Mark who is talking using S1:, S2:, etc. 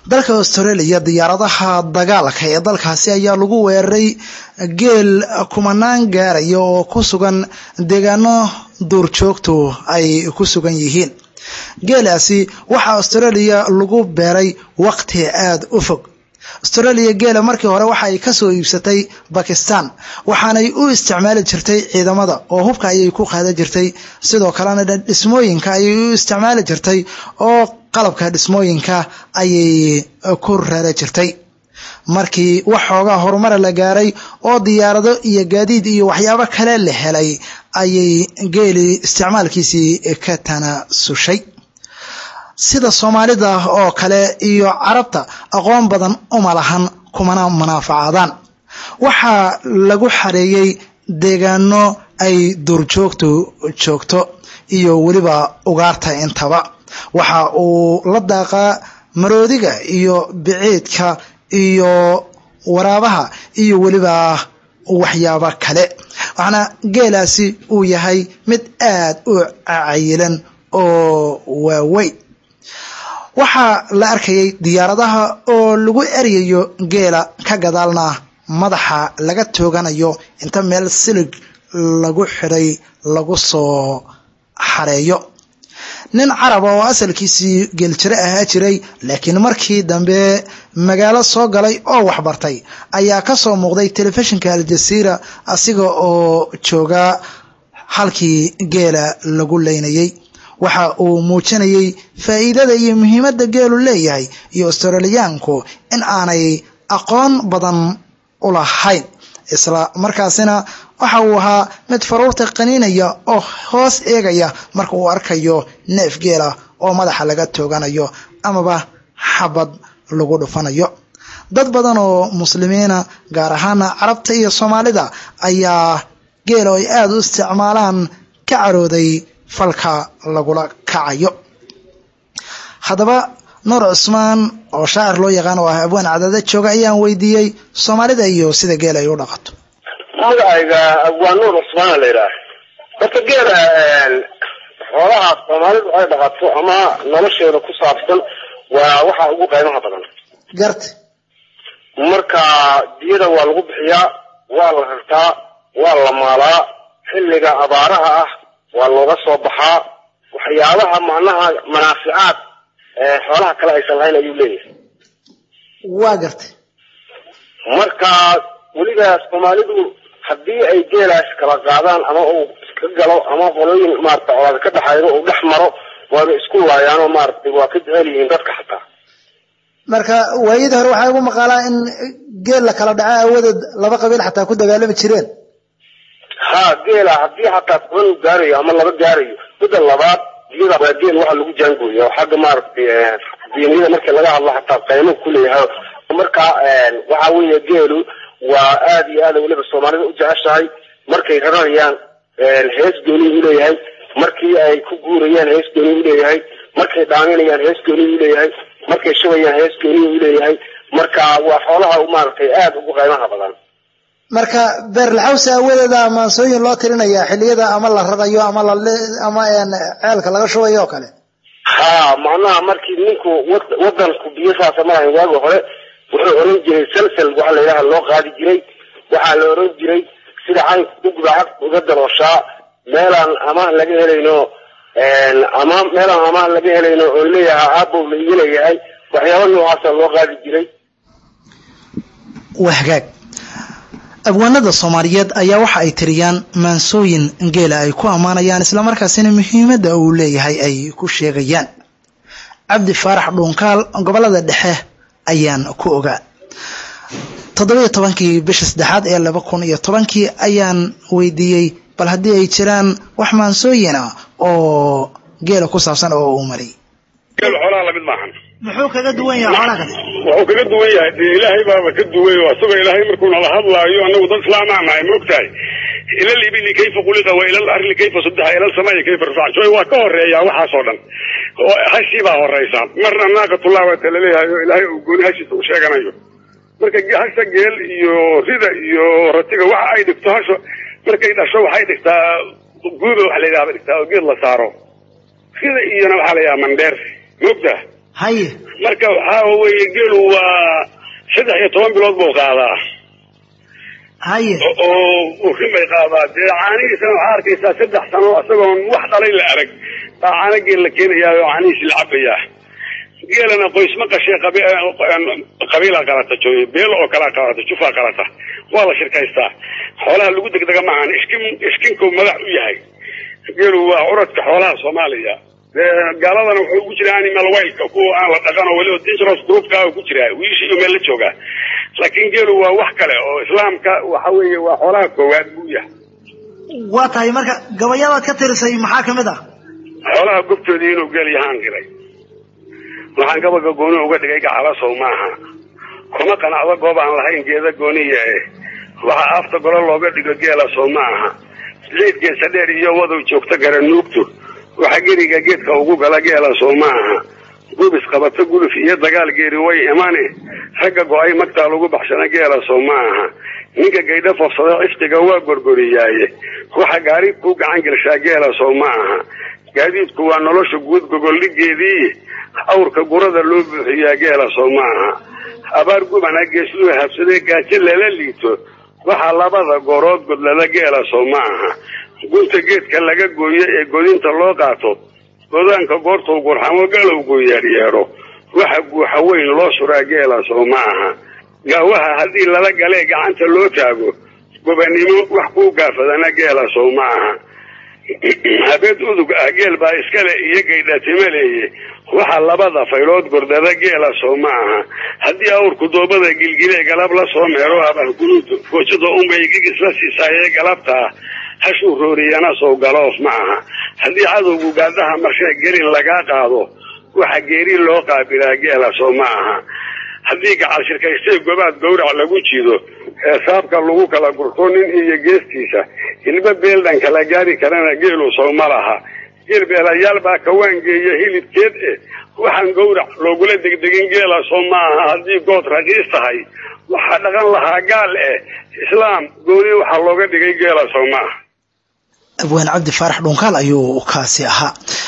S1: dalka australia diyaaradaha dagaalka ee dalkaasi ayaa lagu weeraray geel kumanaan gaaraya oo ku sugan deegaano duurjoogtu ay ku sugan yihiin geelaasi waxaa australia lagu beeray waqti aada u fog australia geela markii hore waxa ay kasoo iibsatay bakistan waxaanay u isticmaali jirtay ciidamada oo hubka ayay ku qaadan jirtay sidoo kalena dhismooyinka ayay u isticmaali jirtay oo qalabka dhismooyinka ayay ku reera jirtay markii waxoogaa horumara la gaaray oo diyaarado iyo gaadiid iyo waxyaabo kale la helay ayay geeli isticmaalkiisii ka tanasushay sida soomaalida oo kale iyo carabta aqoon badan uma lahan kumana manaafacaadaan waxaa lagu xareeyey deegaano ay duurjoogtu joogto iyo weliba ugaarta intaba waxa uu la daaqaa maroodiga iyo biciidka iyo waraabaha iyo weliba waxyaabo kale waxaana geelaasi uu yahay mid aada u cayilan oo waaweyn waxaa la arkayay diyaaradaha oo lagu eryayo geela ka gadaalna madaxa laga tooganayo inta meel silig lagu xidhay lagu soo xareeyo nin caraba oo asalkiisii geeljire ahaa jiray laakiin markii dambe magaalo soo galay oo waxbartay ayaa ka soo muuqday telefishinka aljasiira asiga oo jooga halkii geela lagu leynayay waxa uu muujinayay faa'iidada iyo muhiimadda geelu leeyahay iyo australiyaanku in aanay aqoon badan u lahayn isla markaasina waxa uu ahaa mid faruurta qaniinaya oo hoos eegaya marka uu arkayo neef geela oo madaxa laga tooganayo amaba xabad lagu dhufanayo dad badan oo muslimiina gaar ahaana carabta iyo soomaalida ayaa geela ay aada u isticmaalaan ka carooday falka lagula kacayo haddaba nuur cusmaan oo shaacir loo yaqaan oo ah abwaan cadada jooga ayaan weydiiyey soomaalida iyo sida geela ay u dhaqato
S2: magacayga abwaan nuur cusmaana la yidhaah horta geela xoolaha soomaalidu ay dhaqato ama nolosheeda ku saabsan waa waxa ugu qaymaha badan
S1: garta
S2: marka diyada waa lagu bixiyaa waa la rartaa waa la maalaa xilliga abaaraha ah waa looga soo baxaa waxyaabaha macnaha manaaficaad xoolaha kale aysan lahayn ayuu leeyahay
S1: waa gartay
S2: marka weliba soomaalidu haddii ay geelaas kala qaadaan ama uu iska galo ama qolooyin maarata colaad ka dhexaydo uu dhex maro waaba isku laayaanoo maaragtay waa ka jecel yihiin dadka xataa
S1: marka waayadii hore waxaa ugu maqaalaa in geel la kala dhaco awadeed laba qabiil xataa ku dagaalami jireen
S2: ha geela haddii xataa toban uu gaarayo ama laba gaarayo midda labaad diyada waa geel waxa lagu jaangooya oo xagga maaragtay diiniyada markii laga hadlo xataa qaymo kuleeyahay marka waxa weeye geelu waa aada iyo aada weliba soomaalida u jeceshahay markay rarayaan hees gooni u leeyahay markii ay ku guurayaan hees gooni u leeyahay markay dhaaminayaan hees gooni u leeyahay markay shubayaan hees gooni u leeyahay marka waa xoolaha maaragtay aada ugu qaymaha badan
S1: marka beerlaxawsi awadeeda maansooyin loo tirinayaa xilliyada ama la rarayo ama la ama ceelka laga shubayo oo kale
S2: ha macnaha markii ninku wadanku biyo saasa malahayn waagi hore wuxuu oran jiray salsal waxa la yidhaha loo qaadi jiray waxaa la oran jiray sida caynka ugba cag uga darooshaa meelaan amaah laga helayno ama meelaan amaah laga helayno oo leeyahay aabow la iga leeyahay waxyaaba noocaasa loo qaadi jiray
S1: waa hagaag abwaanada soomaaliyeed ayaa waxa ay tiriyaan maansooyin geela ay ku ammaanayaan islamarkaasina muhiimadda uu leeyahay ay ku sheegayaan cabdi faarax dhuunkaal gobolada dhexe ayaan ku ogaa toddobiyo tobankii bisha saddexaad ee laba kun iyo tobankii ayaan weydiiyey bal haddii ay jiraan wax maansooyin ah oo geela ku saabsan oo uu maray
S3: geel xoolaha lamid maahan
S1: muxuu kaga duwan yahay xoolaha kale
S3: wuxuu kaga duwan yahay dee ilaahay baaba ka duway oo asagoo ilaahay markuu nala hadlaayo anagu dad islaamaa nahay ma ogtahay ila libili kayfa quliqa wa ila larli kayfa subixa ila samaa'i kayfa rafaca joy waa ka horeeyaa waxaasoo dhan oo hashii baa horeysa marna naaqatullah waa tala leeyahay oo ilaahay uu gooni hashiisa u sheeganayo marka hasha geel iyo rida iyo ratiga waxa ay dhigto hasho markay dhasho waxay dhigtaa guuba waxa la yidhaha bay dhigtaa oo geed la saaro rida iyona waxaa la yidhaha mandheer ma ogtaha
S1: haye
S3: marka waxaa weeye geelu waa saddex iyo toban bilood buu qaadaa
S1: haye
S3: oo urin bay qaadaa dee caanihiisana waxaa arkaysaa saddex sano isagoon wax dhalay la arag baa caano geel la keenayaa oo caanihiisi la cabayaa geelana qoys ma qashee qabiila qalata jooy beel oo kalaa qalata jufaa qalata waa la shirkaystaa xoolaha lagu degdega maahan iskin iskinku madax u yahay geelu waa curadka xoolaha soomaaliya gaaladana wuxuu ugu jiraa animal wildka kuwa aan la dhaqan oo weliba dangerous groupka ku jiraa wiishi iyo meel la joogaa laakiin geelu waa wax kale oo islaamka waxa weeye waa xoolaha koowaad buu yahay
S1: waa tahay marka gabayadaad ka tirisay maxaa kamid ah
S3: xoolaha gobtoodii inuu geel yahaan qiray waxaan gabaga gooni uga dhigay gacalasow maaha kuma qanacdo goob aan lahayn geeda gooniya eh waxaa afta golo looga dhigo geela sow ma aha leed geesa dheer iyo wadow joogto gara nuugto waxa geriga geedka ugu gala geela sow ma aha gubis qabato guluf iyo dagaal geeri way imane ragga go-ay magtaa lagu baxsana geela sow ma aha ninka gaydho foofsada ciftiga waa gorgoriyaaye waxa gaari ku gacan gelshaa geela sow ma aha gaadiidku waa nolosha guud gogoldhigeedii awrka gurada loo buuxiyaa geela soo ma aha abaar gubana geesluu habsadee gaajo lala liito waxaa labada goorood godlada geela soo ma aha gunta geedka laga gooyo ee godinta loo qaato godaanka goortuu gurxamo galowgu yeedhyeedho waxa guuxa weyn loo suraa geela soo ma aha gaawaha haddii lala galee gacanta loo taago gobanimo wax kuu gaafadana geela soo ma aha habeed udug ah geel baa iskale iyo gaydhatimo leeye waxaa labada faylood gordada geela soo ma aha haddii awrku doobada gilgilee galab la soo meero abahgunuud foojada unbay gigis la siisaayee galabtaa hashuu rooriyana sow galoof ma aha haddii cadowgu gaadaha marshee gelin lagaa qaado waxa geeri loo qaabilaa geela soo ma aha haddii gacal shirkaystay gobaad gowrac lagu jido ee saabka lagu kala gurto nin iyo geestiisa hilba beeldhan kala gaari karana geelu sow ma laha geel beelayaal baa kawaangeeya hilibkeed eh waxaan gowrac loogula degdegin geela soo ma aha haddii good raqiis tahay waxaa dhaqan lahaa gaal eh islaam gooni waxaa looga dhigay geela soo ma aha
S1: abwaan cabdi faarax dhunkaal ayuu kaasi ahaa